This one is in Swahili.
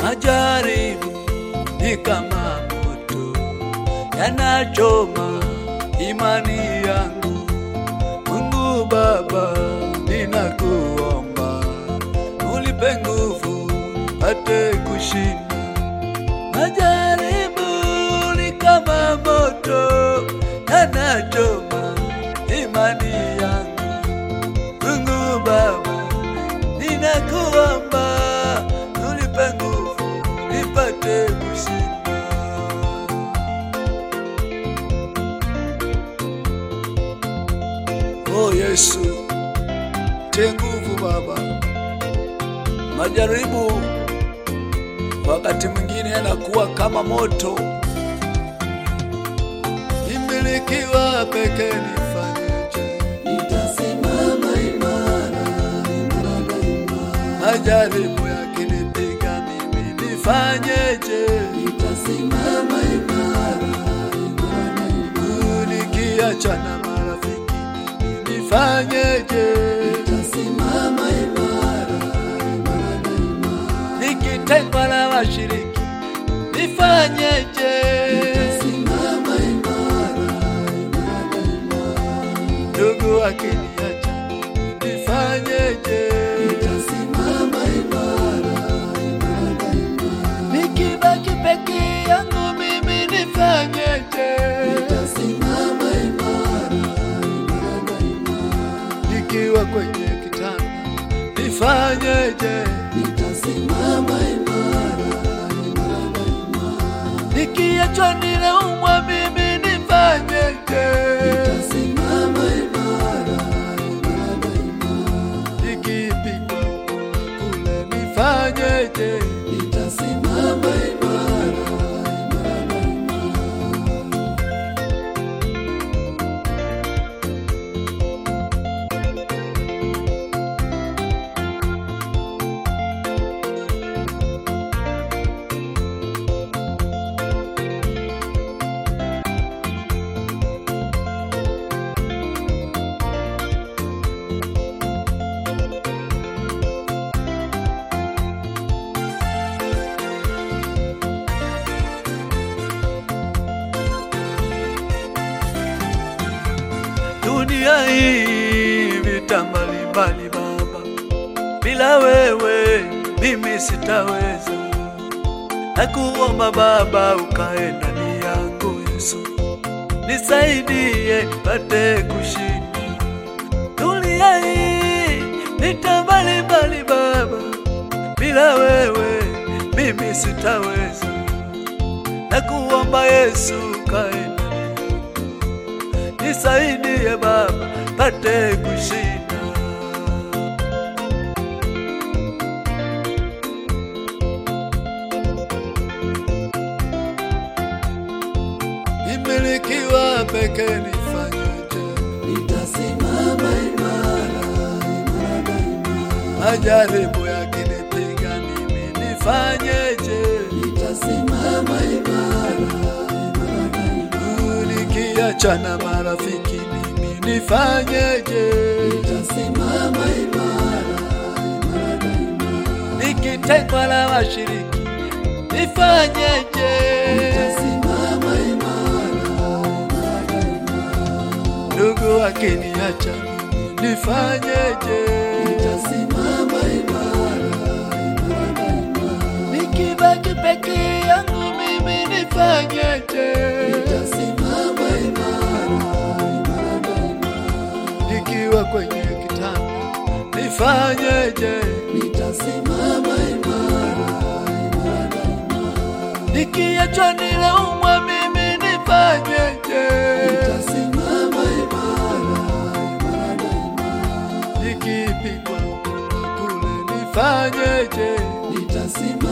Majaribu ni kama moto yanachoma imani yangu. Mungu Baba, ninakuomba unipe nguvu pate kushinda. Majaribu ni kama moto yanachoma imani yangu. Mungu Baba, ninakuomba unipe nguvu nipate kushinda. Oh Yesu, tie nguvu Baba. Majaribu wakati mwingine yanakuwa kama moto. Nimilikiwa peke nifanyeje? Nitasimama imara, imara daima. Majaribu yakinipiga mimi nifanyeje? Nitasimama imara, imara daima. Nikiachana marafiki mimi nifanyeje? Nitasimama imara, imara daima. Nikitengwa na washiriki nifanyeje? Nitasimama imara, imara daima. Ndugu akiniacha nifanyeje? Nitasimama imara, imara daima. Nikibaki peke yangu mimi nifanyeje? Nitasimama imara, imara daima. Nikiwa kwenye kitanda nifanyeje? Nitasimama imara, imara daima. Nikiachwa ninaumwa mimi nifanyeje? Nitasimama imara, imara daima. Nikipigwa huku na kule nifanyeje? Nitasimama imara, imara daima. Dunia hii vita mbalimbali Baba, bila wewe mimi sitaweza. Nakuomba Baba, ukae ndani yangu Yesu, nisaidie pate kushinda. Dunia hii vita mbalimbali Baba, bila wewe mimi sitaweza. Nakuomba Yesu, ukae ndani yangu nisaidie Baba pate kushinda. Nimilikiwa peke nifanyeje? Nitasimama imara, imara daima. Majaribu yakinipiga mimi nifanyeje? Nitasimama imara, imara daima. Nikiachana marafiki mimi nifanyeje? Nitasimama imara, imara daima. Nikitengwa na washiriki nifanyeje? Nitasimama imara, imara daima. Ndugu akiniacha mimi nifanyeje? Nitasimama imara, imara daima. Nikibaki peke yangu mimi nifanyeje? Nitasimama imara, imara daima. Nikiwa kwenye kitanda nifanyeje? Nitasimama imara, imara daima. Nikiachwa ninaumwa mimi nifanyeje? Nitasimama imara, imara daima. Nikipigwa huku na kule nifanyeje? Nitasimama